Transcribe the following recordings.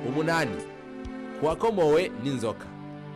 umunani kuwakomowe n'inzoka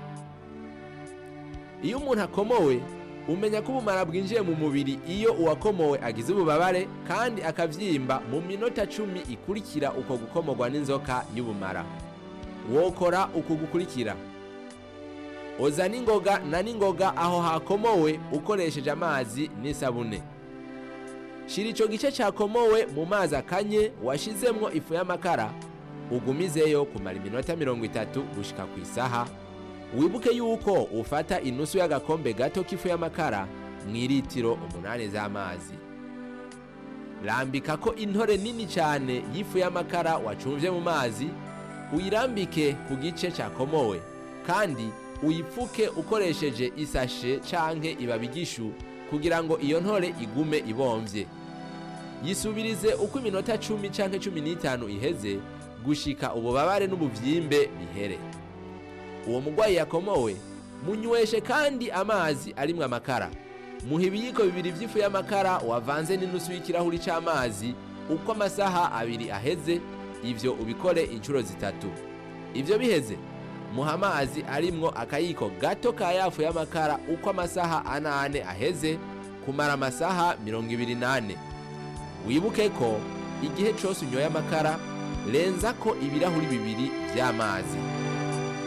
iyo umuntu akomowe umenya ko ubumara bwinjiye mu mubiri iyo uwakomowe agize ububabare kandi akavyimba mu minota cumi ikurikira uko gukomorwa n'inzoka y'ubumara wokora uku gukurikira oza n'ingoga na n'ingoga aho hakomowe ukoresheje amazi n'isabune shira ico gice cakomowe mu mazi akanye washizemwo ifu y'amakara ugumizeyo kumara iminota mirongo itatu gushika ku isaha wibuke yuko ufata inusu y'agakombe gato k'ifu y'amakara mu iritiro umunani z'amazi rambikako intore nini cyane y'ifu y'amakara wacumvye mu mazi uyirambike ku gice cakomowe kandi uyipfuke ukoresheje isashe canke ibabigishu kugira ngo iyo ntore igume ibomvye yisubirize uko iminota cumi canke cumi n'itanu iheze gushika ububabare n'ubuvyimbe bihere uwo mugwayi yakomowe munyweshe kandi amazi arimwo amakara muha ibiyiko bibiri vy'ifu y'amakara wavanze n'inusu y'ikirahuri c'amazi uko amasaha abiri aheze ivyo ubikore inshuro zitatu ivyo biheze muha amazi arimwo akayiko gato ka yafu y'amakara uko amasaha anane aheze kumara amasaha mirongo ibiri nane wibuke ko igihe cose unyoye amakara renza ko ibirahuri bibiri vy'amazi